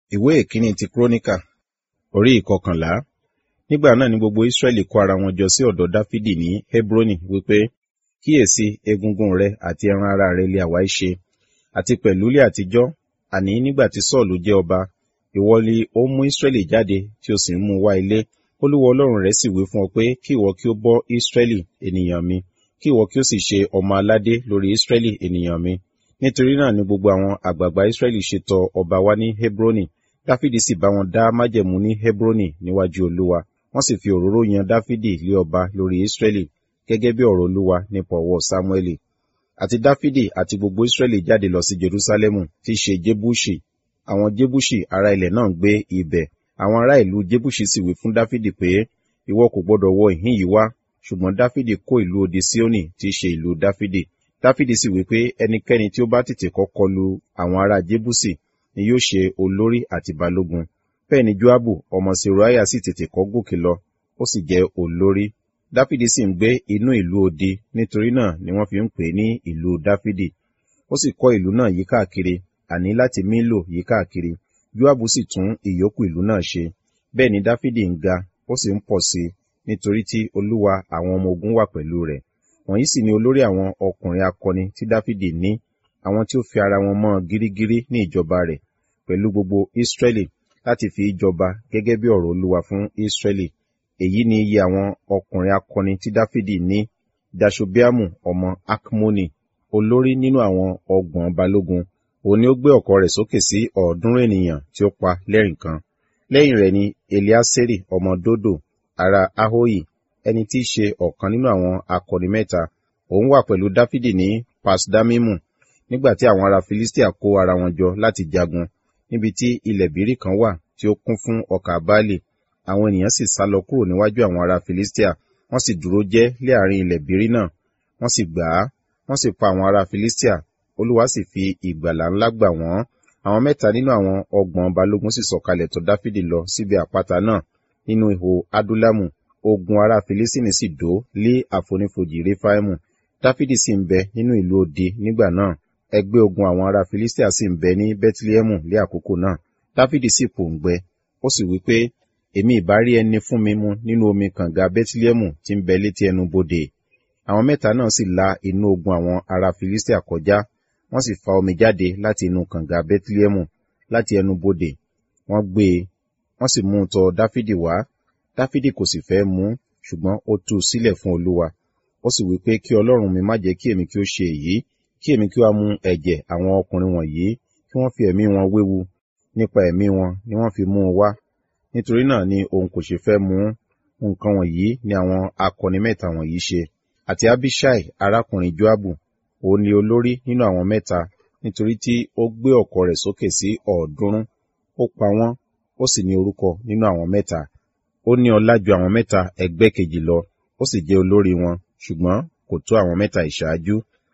ìwé ìkíní ti kúrónìkà orí ìkọkànlá nígbà náà ni gbogbo israẹli kó ara wọn jọ sí ọ̀dọ̀ dáfídì ní hebroni wípé kíyèsí egungun rẹ àti ẹran ara rẹ lé àwa í ṣe àti pẹ̀lú ilé àtijọ́ àní nígbà tí sọ́ọ̀lù jẹ́ ọba ìwọ ni ó mú israẹli jáde tí ó sì ń mú wá ilé olúwa ọlọ́run rẹ sì wí fún ọ pé kí ìwọ kí ó bọ́ israẹli ènìyàn mi kí ìwọ kí ó sì ṣe ọmọ aládé lórí israẹli ènìyàn mi nítorí náà ni gbogbo àwọn àgbààgbà israẹli ṣe tọ̀ ọba wá ní hebroni dáfídì sì bá wọn dá májẹ̀mú ní hebroni níwájú olúwa wọ́n sì fi òróró yan dáfídì lé ọba lórí israẹli gẹ́gẹ́ bí ọ̀rọ̀ olúwa nípa ọwọ́ sámúẹ́lì àti dáfídì àti gbogbo israẹli jáde lọ sí jerusalemu tí í ṣe jébúṣì àwọn jébúṣì ará ilẹ̀ náà ń gbé ibẹ̀ àwọn ará ìlú jébúṣì sì wí fún dáfídì pé ìwọ kò gbọdọ̀ wọ ìhín yìí wá ṣùgbọ́n dáfídì kó ìlú odi síónì tí í ṣe ìlú dáfídì dáfídì sì wí pé ẹnikẹ́ni tí ó bá tètè kọ́kọ́ lu àwọn ará jébúsì ni yóò ṣe olórí àti balógun bẹ́ẹ̀ ni joabu ọmọ seruaya sì tètè kọ́ gòkè lọ ó sì jẹ́ olórí dáfídì sì ń gbé inú ìlú odi nítorí náà ni wọ́n fi ń pè ní ìlú dáfídì ó sì kọ́ ìlú náà yí káàkiri àní láti mílò yí káàkiri joabu sì tún ìyókù ìlú náà ṣe bẹ́ẹ̀ ni dáfídì ń ga ó sì ń pọ̀ sí i nítorí tí olúwa àwọn ọmọ ogun wà pẹ̀lú rẹ̀ wọ̀nyí sì ni olórí àwọn ọkùnrin akọni tí dáfídì ní àwọn tí ó fi ara wọn mọ́ gírígírí ní ìjọba rẹ̀ pẹ̀lú gbogbo israẹli láti fi jọba gẹ́gẹ́ bí ọ̀rọ̀ olúwa fún israẹli èyí ni iye àwọn ọkùnrin akọni tí dáfídì ní dashobiamu ọmọ akmoni olórí nínú àwọn ọgbọ̀n balógun òun ni ó gbé ọ̀kọ̀ rẹ̀ sókè sí ọ̀ọ́dúnrún ènìyàn tí ó pa lẹ́rìn kan lẹ́yìn rẹ̀ ni eliaseri ọmọ dodo ará ahoyi ẹni tí í ṣe ọ̀kan nínú àwọn akọni mẹ́ta òun wà pẹ̀lú dáfídì ní pasdamimu nígbà tí àwọn ará filistia kó ara wọn jọ láti jagun níbi tí ilẹ̀ bírí kan wà tí ó kún fún ọkà báàlì àwọn ènìyàn sì sá lọ kúrò níwájú àwọn ará filistia wọ́n sì dúró jẹ́ lé àárín ilẹ̀ bírí náà wọ́n sì gbà á wọ́n sì pa àwọn ará filistia olúwa sì fi ìgbàlà ńlá gbà wọ́n àwọn mẹ́ta nínú àwọn ọgbọ̀n balógun sì sọ̀kalẹ̀ tọ̀ dáfídì lọ síbi àpáta náà nínú ihò adúlámù ogun ará filistini sì dó lé àfonífojì réfáìmù dáfídì sì ń bẹ nínú ìlú odi nígbà náà ẹgbẹ́ ogun àwọn ará filistia sì ń bẹ ní bethlehemu lé àkókò náà dáfídì sì pòǹgbẹ ó sì wí pé èmi ìbá rí ẹni fún mi mu nínú omi kànga bethlehemu tí ń bẹ létí ẹnu bodè àwọn mẹ́ta náà sì la inú ogun àwọn ará filistia kọjá wọ́n sì fa omi jáde láti inú kànga bethlehemu láti ẹnu bodè wọ́n gbé e wọ́n sì mú un tọ̀ dáfídì wá dáfídì kò sì fẹ́ mú ṣùgbọ́n ó tú u sílẹ̀ fún olúwa ó sì wí pé kí ọlọ́run mi má jẹ́ kí èmi kí ó ṣe èyí kí èmi kí ó mú ẹ̀jẹ̀ àwọn ọkùnrin wọ̀nyí kí wọ́n fi ẹ̀mí wọn wéwu nípa ẹ̀mí wọn ni wọ́n fi mú un wá nítorí náà ni òun kò ṣe fẹ́ mú nǹkan wọ̀nyí ni àwọn akọni mẹ́ta wọ̀nyí ṣe àti abishai arákùnrin joabu òun ni olórí nínú àwọn mẹ́ta nítorí tí ó gbé ọ̀kọ̀ rẹ̀ sókè sí ọ̀ọ́dúnrún ó pa wọ́n ó sì ní orúkọ nínú àwọn mẹ́ta ó ní ọlá ju àwọn mẹ́ta ẹgbẹ́ kejì lọ ó sì jẹ́ olórí wọn ṣùgbọ́n kò tó àwọn mẹ́ta ìṣáájú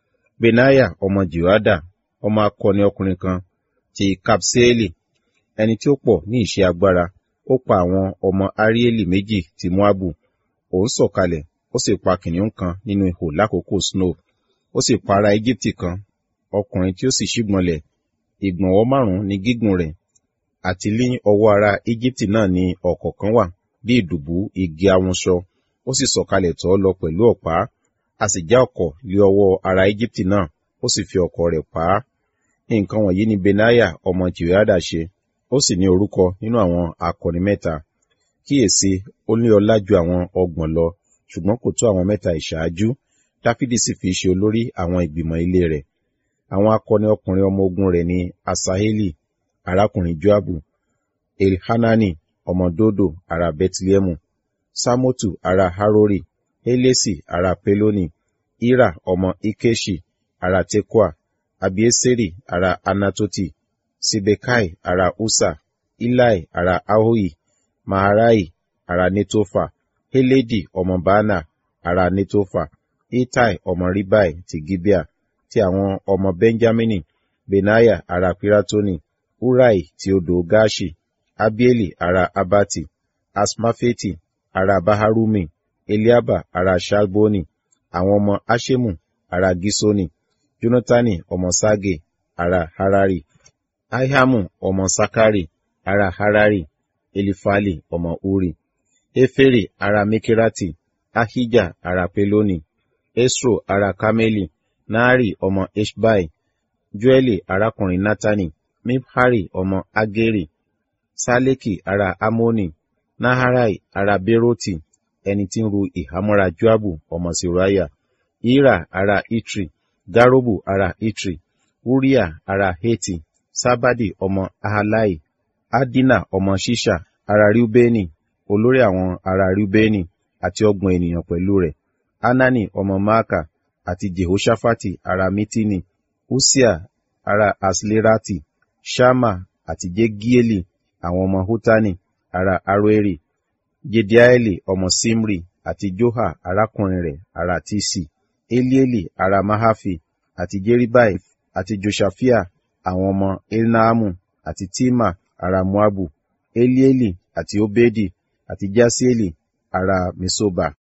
benaya ọmọ jehoada ọmọ akọni ọkùnrin kan ti kapseeli ẹni tí ó pọ̀ ní ìṣe agbára ó pa àwọn ọmọ arieli méjì ti moabu òun sọ̀kalẹ̀ ó sì pa kìnìún kan nínú ihò lákòókò snow ó sì pa ará egypti kan ọkùnrin tí ó sì ṣígbọnlẹ̀ ìgbọ̀nwọ́ márùn-ún ní gígùn rẹ̀ àti ní ọwọ́ ará egypti náà ní ọ̀kọ̀ọ̀kan wà bí ìdùbú igi awunṣọ ó sì sọ̀kalẹ̀ tọ́ lọ pẹ̀lú ọ̀pá a sì já ọ̀kọ̀ lé ọwọ́ ará Íjíbítì náà ó sì fi ọ̀kọ̀ rẹ̀ pa á nǹkan wọ̀nyí ni benaya ọmọ jehoiada ṣe ó sì ní orúkọ nínú àwọn akọni mẹ́ta kíyèsí ó ní ọlá ju àwọn ọgbọ̀n lọ ṣùgbọ́n kò tó àwọn mẹ́ta ìṣáájú dáfídì sì fi ṣe olórí àwọn ìgbìmọ̀ ilé rẹ̀ àwọn akọni ọkùnrin ọmọ ogun rẹ̀ ni asaheli arákùnrin joabu elhanani ọmọ dodo ará bethlehemu samotu ará harori helesi ará peloni ira ọmọ ikeshi ará tekoa abieseri ará anatoti sibekai ará usa ilai ará ahohi maharai ará netofa heledi ọmọ baana ará netofa itai ọmọ ribai ti gibea ti àwọn ọmọ benjamini benaya ará piratoni urai ti odò gashi abieli ará abati asmafeti ará baharumi eliaba ará shalboni àwọn ọmọ ashemu ará gisoni jonatani ọmọ sage ará harari ahiamu ọmọ sakari ará harari elifali ọmọ uri efere ará mekirati ahija ará peloni esro ará kameli naari ọmọ eshbai joeli arákùnrin natani mibhari ọmọ ageri saleki ará amoni naharai ará beroti ẹni tí ń ru ìhámọ́ra joabu ọmọ seraya ira ará itri garobu ará itri uriah ará heti sábàdì ọmọ ahalai adina ọmọ ṣíṣà ará riubeni olórí àwọn ará riubeni àti ọgbọ̀n ènìyàn pẹ̀lú rẹ̀ anani ọmọ maaka àti jehoshaphat ará mitini usia ará aslerati shama àti jegieli àwọn ọmọ hutani ará aroeri jediaeli ọmọ simri àti joha arákùnrin rẹ̀ ará tisi elieli ará mahafi àti jeribai àti joshafia àwọn ọmọ elnaamu àti tima ará moabu elieli àti obedi àti jasieli ará mesoba